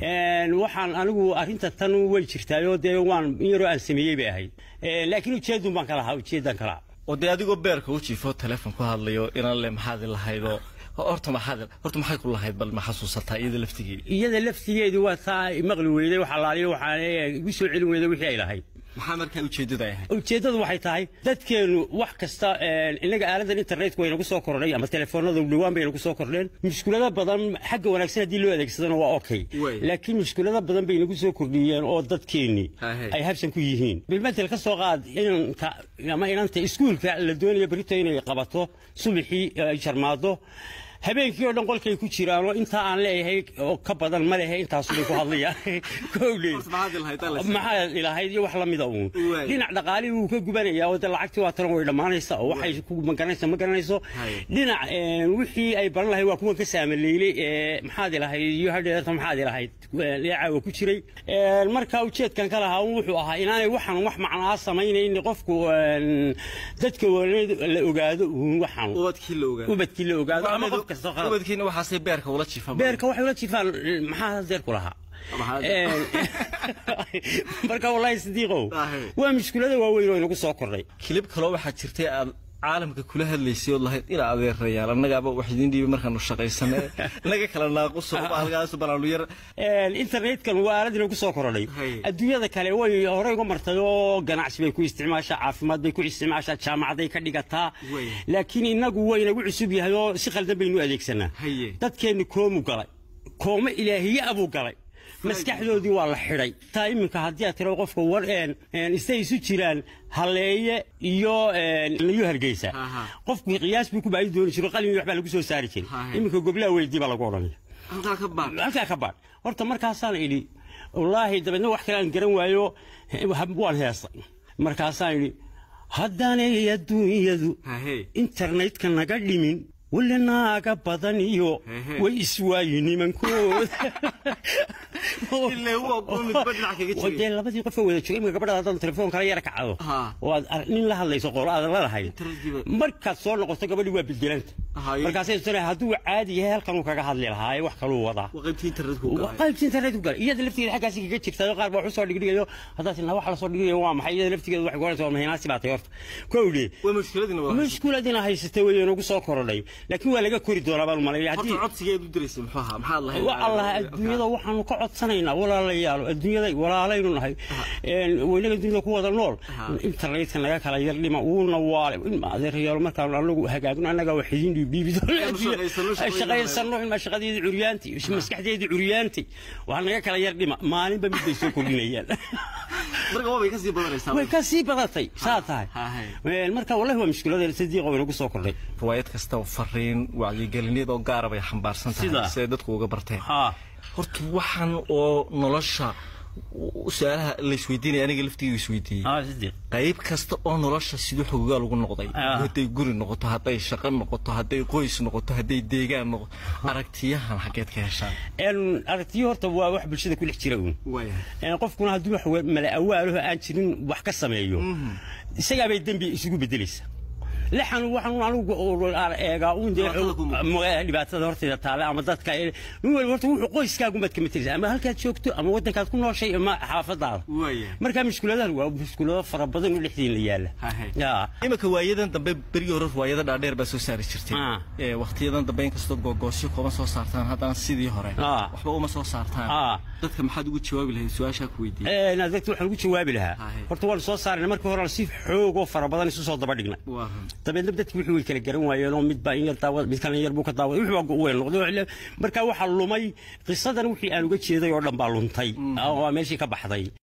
waxaan anigu arrinta tan way jirtaayoo dee waan in yaroo aan sameeyey bay ahayd laakiin ujeedun baan ka lahaa ujeedan ka lahaa oo dee adigoo beerka u jiifo teleefon ku hadlayo inaan le maxaad lahaydoo horta maxaad horta maxay ku lahayd bal ma xasuusataa iyada laftigeeda iyada laftigeedu waa taa maqli weyday waxa laaliyo waxaan igu soo celin weyday wixii ay lahayd maxaa markaa ujeeddada ay ahayd ujeeddadu waxay tahay dadkeenu wax kasta inaga aaladan internetka way nagu soo kordhay ama telefoonada dhawaan bay nagu soo kordheen mushkulado badan xagga wanaagsan haddii loo adeegsadana waa okay laakiin mushkulado badan bay nagu soo kordhiyeen oo dadkeenni ay habsan ku yihiin bilmatel ka soo qaad inanka ama inanta iskuulka la doonaya berito inay qabato subaxii ay jarmaado habeenkii oo dhan qolkay ku jiraan oo intaa aan leeyahay oo ka badan ma lehe intaasubay ku hadlayaan kowle maxaa ilahayd iyo wax lamida uun dhinac dhaqaalihii wuu ka gubanayaa oo de lacagtii waa tan way dhammaanaysa oo waxay ku magaranaysa ma garanayso dhinac wixii ay baran lahayd waa kuwan ka saamaleylay ee maxaad ilahayd iyo hadheerta maxaad ilahayd leecaawa ku jiray marka ujeedkan ka lahaa wuxuu ahaa inaanay waxaan wax macnaa samaynayn qofku dadka la ogaado uun waxaan ubadkii la ogaado ama qof ubadkiina waxaasay beerka ula jiifaan beerka waxay ula jiifaan maxaa deerku lahaa marka wallaahi sidiiqow waa mushkulada waaweyn oo inagu soo kordhay kilib kaloo waxaa jirtay aad caalamka kula hadlaysay ood lahayd ina adeerayaal annagaaba wax idiin dhiibay markaanu shaqaysane naga kala naaquso halkaas balaanu yar internetkan waa aalad inagu soo kordhay adduunyada kale way horey uga martay oo ganacsi bay ku isticmaashaa caafimaad bay ku isticmaashaa jaamacaday ka dhigataa laakiin inagu waa inagu cusub yahay oo si khaldan baynu adeegsanaa dadkeenni koomu galay kooma ilaahiye abuu galay maskaxdoodii waa la xidhay taa iminka haddii aad tiro qofka war istay isu jiraan halleeye iyo iyo hargeysa qofku qiyaas buu ku baahi dooni jiro qalin waxbaa lagu soo saari jiray iminka goblaha weydii baa lagu odhanaya halkaa ka baadh horta markaasaan idhi wallaahi dabeedna wax kale aan garan waayo waan heestay markaasaan idhi haddaanay adduunyadu internetka naga dhimin weli naaga badan iyo way iswaayi nimankooda dee labadii qofoo wada jooga imika gabadhaada haddaan telefoon kala yara kacdo oo aad nin la hadlayso qoolo aadan la lahayn markaad soo noqoto gabadhii waa bedelanta markaasay tana hadduu caadi yahay halkan uu kaga hadli lahaa wax kaluu wadaa qaybtii internet ku galay iyada laftigeeda xaggaasi kaga jirta qaar baa wax usoo dhigdhigayo haddaad tinaa wax lasoo dhigdhigayo waa maxay iyada laftigeeda waxay goranaysa waa mahinaasi baa tay horta kowdhe mushkuladina haysatay way nagu soo korodhay laakiin waa laga kori doonaa baan umaleeya haddii codsigeedu diraysa muxuu ahaa maxaad lahayd allah adduunyada waxaanu ka codsanaynaa walaalayaalo adduunyada walaalaynu nahay weynaga dunyada ku wada nool internetka naga kala yar dhima uuna waale adeerayaalo markaanu anagu hagaagno annagaa wax idin dhiibdhiibi shaqaysano ilmaa shaqadeedii curyaantay maskaxdeedii curyaantay waxaa naga kala yar dhima maalinba mid bay soo kordhinayaan way ka sii badatay saa tahay marka wallahi waa mushkiladeen sadiiqa way nagu soo kordhay riwaayad kasta fariin wacyigeliniyad oo gaara bay xambaarsan tahay siday dadku uga barteen horta waxaan oo nolosha su-aalaha la isweydiinaya aniga laftiga isweydiiyey qayb kasta oo nolosha siduu xogogaa lagu noqday hadday guri noqoto hadday shaqo noqoto hadday qoys noqoto hadday deegaan noqoto aragtiyahan xageed ka heshaan aragtiyo horta waa wax bulshada ku dhex jira uun qofkuna hadduu wax mala awaalaho aan jirin wax ka sameeyo isagaabay dembi isugu bedelaysa lixan waxaan anigu eegaa uun dee dhibaatada horteeda taale ama dadka nin waliba horta wuxuu qoyskaagu maad kama tirisa ama halkaad joogto ama waddankaad ku nooshay ama xaafadaada marka mushkuladahan waa mushkulado fara badan oo dhexdiin la yaala iminka waayadan dambe berigii hore riwaayada dhaadheer baa soo saari jirtay waqtiyadan dambe inkastoo googoosyo koma soo saartaan haddana sidii hore waxba uma soo saartaan dadka maxaad ugu jawaabi lahayd su-aashaa ku weydiiyey dadka waxaan ugu jawaabi lahaa horta waan soo saarnay markii hore si xoog oo fara badan isu soo daba dhignay dabeedna dadki wixii way kala garan waayeen oo midbaa in yar daawad mid kalena yar buu ka daawaday wixii baa weyn noqday marka waxaa lumay qisadan wixii aan uga jeeday oo dhan baa luntay waa meeshii ka baxday